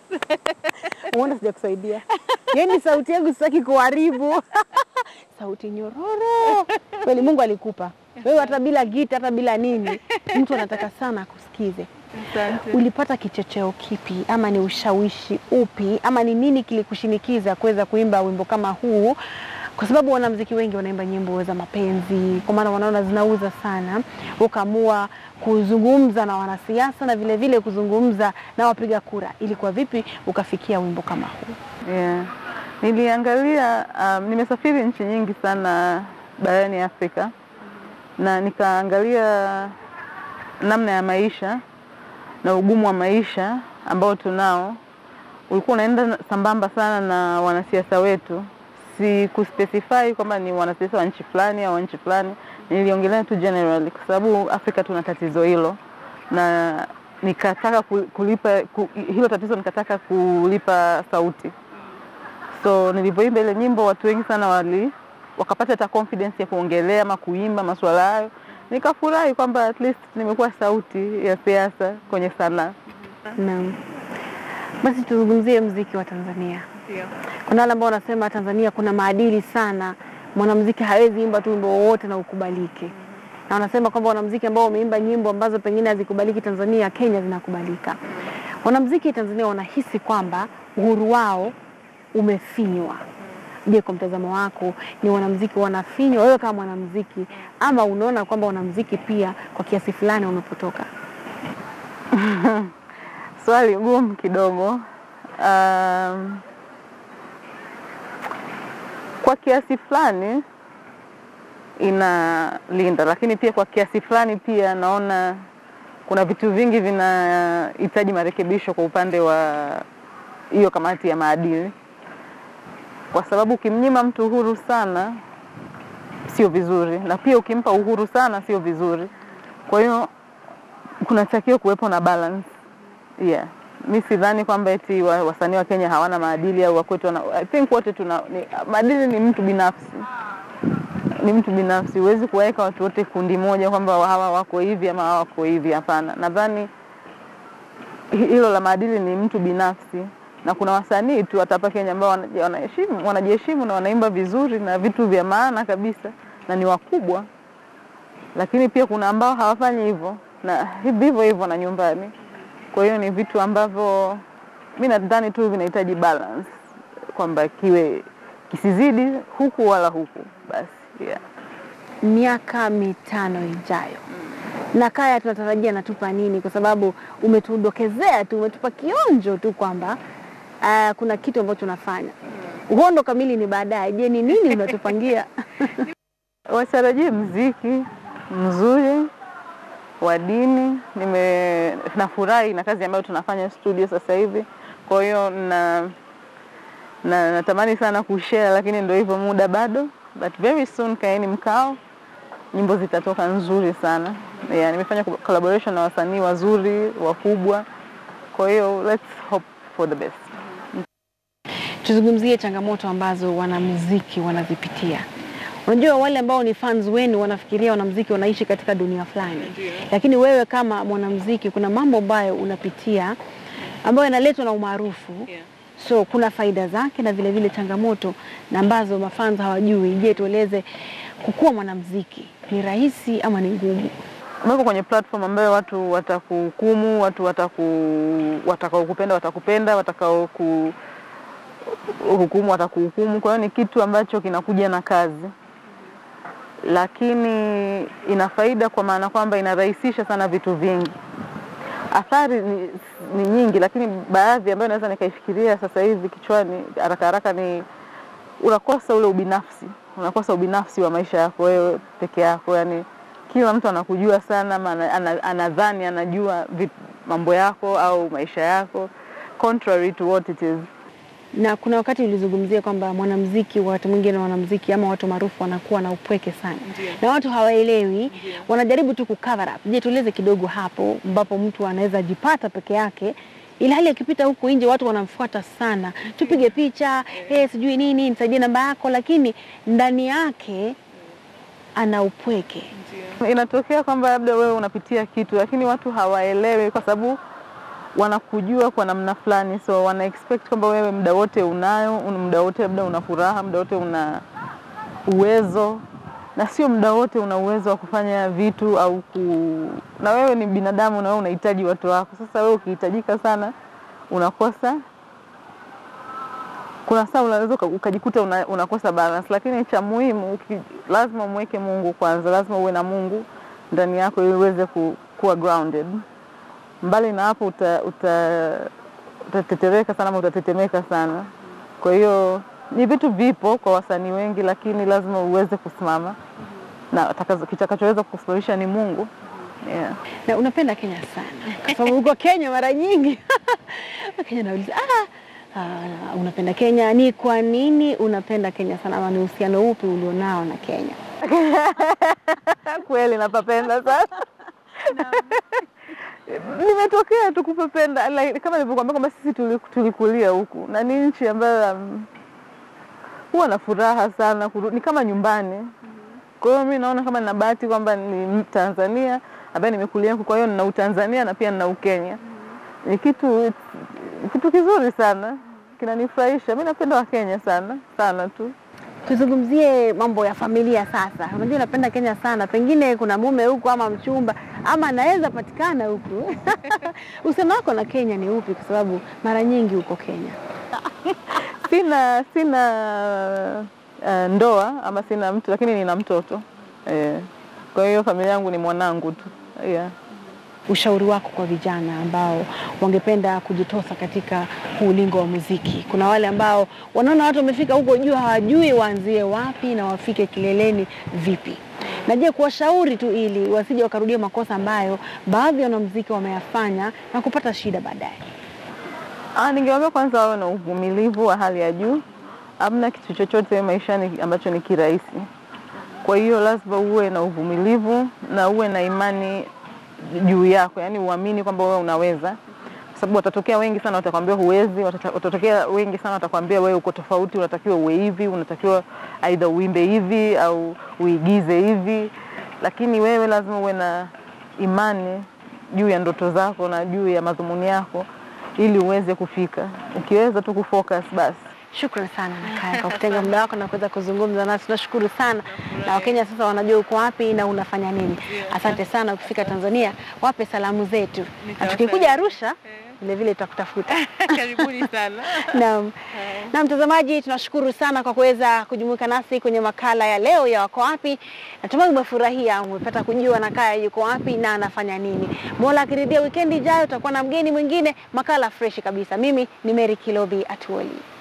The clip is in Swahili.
Umeona sijakusaidia. Yaani sauti yangu sitaki kuharibu. sauti nyororo. Kweli Mungu alikupa. Wewe hata bila gita hata bila nini, mtu anataka sana akusikize. Asante. Ulipata kichocheo kipi ama ni ushawishi upi ama ni nini kilikushinikiza kuweza kuimba wimbo kama huu? Kwa sababu wanamuziki wengi wanaimba nyimbo za mapenzi, kwa maana wanaona zinauza sana. Ukaamua kuzungumza na wanasiasa na vile vile kuzungumza na wapiga kura. Ilikuwa vipi ukafikia wimbo kama huu? Yeah. Niliangalia um, nimesafiri nchi nyingi sana barani Afrika na nikaangalia namna ya maisha na ugumu wa maisha ambao tunao ulikuwa unaenda sambamba sana na wanasiasa wetu. Si kuspecify kwamba ni wanasiasa wa nchi fulani au nchi fulani, niliongelea tu generally, kwa sababu Afrika tuna tatizo hilo na nikataka ku- kulipa ku, hilo tatizo nikataka kulipa sauti. So nilivyoimba ile nyimbo, watu wengi sana wali wakapata hata confidence ya kuongelea ama kuimba masuala hayo. Nikafurahi kwamba at least nimekuwa sauti ya siasa kwenye sanaa. Naam. Basi tuzungumzie mziki wa Tanzania. Kuna wale ambao wanasema Tanzania kuna maadili sana, mwanamuziki hawezi imba tu wimbo wowote na ukubalike, na wanasema kwamba wanamuziki ambao wameimba nyimbo ambazo pengine hazikubaliki Tanzania, Kenya zinakubalika. Wanamuziki Tanzania wanahisi kwamba uhuru wao umefinywa. Je, kwa mtazamo wako ni wanamuziki wanafinywa, wewe kama mwanamuziki, ama unaona kwamba wanamuziki pia kwa kiasi fulani wamepotoka? Swali gumu kidogo. Um, kwa kiasi fulani inalinda, lakini pia kwa kiasi fulani pia naona kuna vitu vingi vinahitaji marekebisho kwa upande wa hiyo kamati ya maadili, kwa sababu ukimnyima mtu uhuru sana sio vizuri, na pia ukimpa uhuru sana sio vizuri. Kwa hiyo kunatakiwa kuwepo na balance. Yeah. Mi sidhani kwamba eti wa- wasanii wa Kenya hawana maadili au wakwetu wana, I think wote tuna ni, maadili ni mtu binafsi, ni mtu binafsi. Huwezi kuwaweka watu wote kundi moja kwamba hawa wako hivi ama hawa wako hivi. Hapana, nadhani hi- hilo la maadili ni mtu binafsi, na kuna wasanii tu hata hapa Kenya ambao wanaji- wanaheshimu wanajiheshimu na wanaimba vizuri na vitu vya maana kabisa na ni wakubwa, lakini pia kuna ambao hawafanyi hivyo na vivyo hivyo na nyumbani. Kwa hiyo ni vitu ambavyo mi nadhani tu vinahitaji balance, kwamba kiwe kisizidi huku wala huku basi, yeah. miaka mitano ijayo na Kaya tunatarajia natupa nini? Kwa sababu umetudokezea tu, umetupa kionjo tu kwamba uh, kuna kitu ambacho unafanya. Uhondo kamili ni baadaye. Je, ni nini unatupangia? Watarajie mziki mzuri wa dini. Nime nafurahi na kazi ambayo tunafanya studio sasa hivi, kwa hiyo na na natamani sana kushare, lakini ndio hivyo, muda bado, but very soon kaeni mkao, nyimbo zitatoka nzuri sana. Yeah, nimefanya collaboration na wasanii wazuri wakubwa, kwa hiyo let's hope for the best. Tuzungumzie changamoto ambazo wanamuziki wanazipitia. Unajua, wale ambao ni fans wenu wanafikiria wanamuziki wanaishi katika dunia fulani, lakini wewe kama mwanamuziki kuna mambo ambayo unapitia ambayo yanaletwa na umaarufu so kuna faida zake na vile vile changamoto na ambazo mafans hawajui. Je, tueleze, kukuwa mwanamuziki ni rahisi ama ni ngumu? umewekwa kwenye platform ambayo watu watakuhukumu, watu wataku watakaokupenda watakupenda, watakao ku hukumu watakuhukumu. Kwa hiyo ni kitu ambacho kinakuja na kazi, lakini ina faida kwa maana kwamba inarahisisha sana vitu vingi. Athari ni, ni nyingi, lakini baadhi ambayo naweza nikaifikiria sasa hivi kichwani haraka haraka ni unakosa ule ubinafsi, unakosa ubinafsi wa maisha yako wewe peke yako, yani kila mtu anakujua sana ama ana- ana- anadhani anajua vit- mambo yako au maisha yako contrary to what it is. Na kuna wakati ulizungumzia kwamba mwanamuziki, wakati mwingine wanamuziki ama watu maarufu wanakuwa na upweke sana na watu hawaelewi, wanajaribu tu kucover up. Je, tueleze kidogo hapo ambapo mtu anaweza jipata peke yake ili hali akipita huku nje watu wanamfuata sana, tupige picha eh, sijui nini, nisaidie namba yako, lakini ndani yake ana upweke. Inatokea kwamba labda wewe unapitia kitu lakini watu hawaelewi, kwa sababu wanakujua kwa namna fulani, so wana expect kwamba wewe muda wote unayo, un- muda wote labda una furaha, muda wote una uwezo, na sio muda wote una uwezo wa kufanya vitu au ku... na wewe ni binadamu na wewe unahitaji watu wako. Sasa wewe ukihitajika sana unakosa kuna saa unaweza uka- ukajikuta una, unakosa balance, lakini cha muhimu uki, lazima umweke Mungu kwanza, lazima uwe na Mungu ndani yako ili uweze ku, kuwa grounded. Mbali na hapo uta, uta, utatetereka sana ama utatetemeka sana. Kwa hiyo ni vitu vipo kwa wasanii wengi, lakini lazima uweze kusimama na atakazo- kitakachoweza kukusimamisha ni Mungu yeah. Na unapenda Kenya sana kwa sababu uko Kenya mara nyingi. Kenya nauliza ah, ah, unapenda Kenya, ni kwa nini unapenda Kenya sana, ama ni uhusiano upi ulionao na Kenya? Kweli napapenda sana nimetokea tu kupapenda like, kama nilivyokuambia kwamba sisi tuli- tulikulia huku na ni nchi ambayo um, huwa na furaha sana kuru, ni kama nyumbani. Kwa hiyo mi naona kama nina bahati kwamba ni Tanzania ambaye nimekulia huku, kwa hiyo nina Utanzania na pia nina Ukenya. Ni kitu kitu kizuri sana, kinanifurahisha. Mi napenda Wakenya sana sana tu. Tuzungumzie mambo ya familia sasa. Unajua unapenda Kenya sana, pengine kuna mume huku ama mchumba ama anaweza patikana huku. Uhusiano wako na Kenya ni upi? Kwa sababu mara nyingi uko Kenya. Sina sina uh, ndoa ama sina mtu, lakini nina mtoto eh. Kwa hiyo familia yangu ni mwanangu tu yeah. Ushauri wako kwa vijana ambao wangependa kujitosa katika huu ulingo wa muziki. Kuna wale ambao wanaona watu wamefika huko juu, hawajui waanzie wapi na wafike kileleni vipi. Na je, kuwashauri tu ili wasije wakarudia makosa ambayo baadhi ya wanamuziki wameyafanya na kupata shida baadaye. Ah, ningewaambia kwanza wawe na uvumilivu wa hali ya juu. Hamna kitu chochote maishani ambacho ni kirahisi. Kwa hiyo lazima uwe na uvumilivu na uwe na imani juu yako, yaani uamini kwamba wewe unaweza, kwa sababu watatokea wengi sana watakwambia huwezi, watata- watatokea wengi sana watakwambia wewe uko tofauti, unatakiwa uwe hivi, unatakiwa aidha uimbe hivi au uigize hivi, lakini wewe lazima uwe na imani juu ya ndoto zako na juu ya madhumuni yako ili uweze kufika. Ukiweza tu kufocus basi. Shukrani sana Nakaya kwa kutenga muda wako na kuweza kuzungumza nasi. Tunashukuru sana, na Wakenya sasa wanajua uko wapi na unafanya nini. Asante sana. Ukifika Tanzania, wape salamu zetu, na tukikuja Arusha vile vile tutakutafuta. Karibuni sana. Naam. Na mtazamaji, tunashukuru sana kwa kuweza kujumuika nasi kwenye makala ya leo ya Wako Wapi. Natumai umefurahia, umepata kujua Nakaya yuko wapi na anafanya nini. Mola akiridhia, wikendi ijayo tutakuwa na mgeni mwingine, makala freshi kabisa. Mimi ni Mary Kilobi Atuoli.